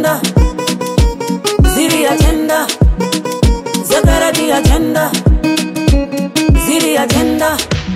agenda, ziri agenda, security agenda, ziri agenda.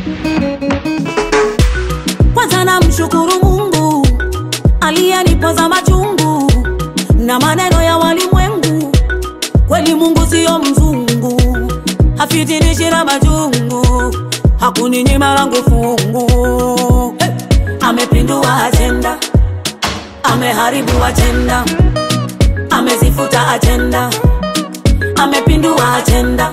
Kwanza namshukuru Mungu aliyenipoza machungu na maneno ya walimwengu. Kweli Mungu siyo mzungu, hafitinishi na majungu, hakuninyima langu fungu. Hey! Amepindua ajenda, ameharibu ajenda, amezifuta ajenda, amepindua ajenda.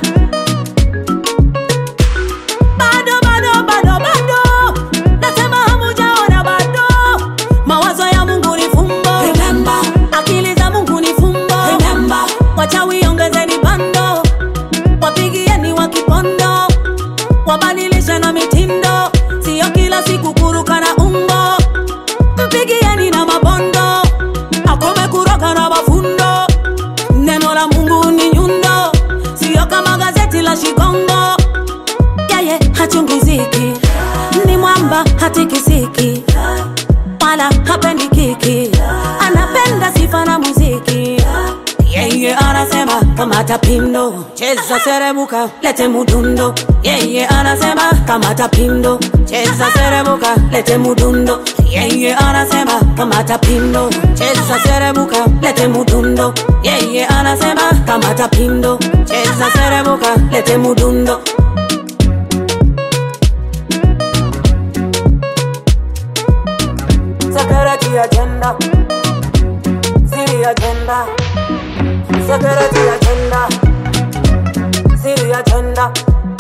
Bado, bado, bado, bado, nasema hamujaona bado. Mawazo ya Mungu ni fumbo, remember. Akili za Mungu ni fumbo, remember. Wachawi ongezeni bando, wapigieni wa kipondo, wabadilishe na mitindo, siyo kila siku kuruka na umbo. Mpigieni na mabondo, akome kuroga na mafundo. Neno la Mungu ni nyundo, siyo kama gazeti la Shikongo yeye hachungiziki, ni mwamba hatikisiki, wala hapendi kiki, anapenda sifa na muziki. Yeye anasema kamata pindo, cheza serebuka, lete mudundo. Yeye anasema kamata pindo, cheza serebuka, lete mudundo. Yeye anasema kamata pindo, cheza serebuka, lete mudundo. Yeye anasema kamata pindo, cheza serebuka, lete mudundo. Security agenda. City agenda. Security agenda. City agenda.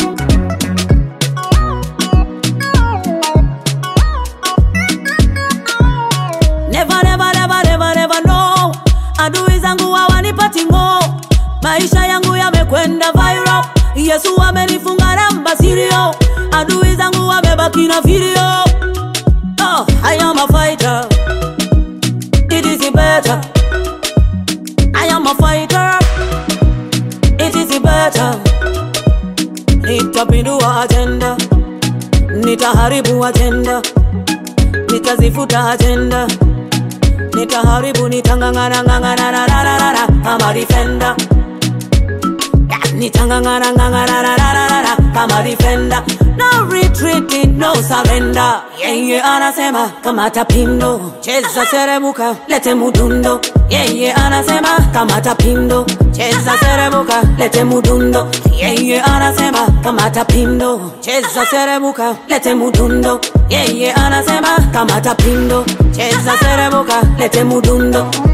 Never, never, never, never, never, no. Adui zangu hawanipati ngo, maisha yangu yamekwenda viral. Yesu amenifunga namba sirio, adui zangu wamebaki na video. Oh, I am a fighter. It is better. I am a fighter. It is better. Nitapindua agenda, nitaharibu agenda, nitazifuta agenda, nitaharibu, nitangangana ngangana na na na na na kama defender. Nitangangana ngangana na na na na na kama defender. No retreating, no surrender. Yeye anasema kamata pindo, cheza serebuka, lete mudundo. Yeye anasema kamata pindo, cheza serebuka, lete mudundo. Yeye anasema kamata pindo, cheza serebuka, lete mudundo. Yeye anasema kamata pindo, cheza serebuka, lete mudundo.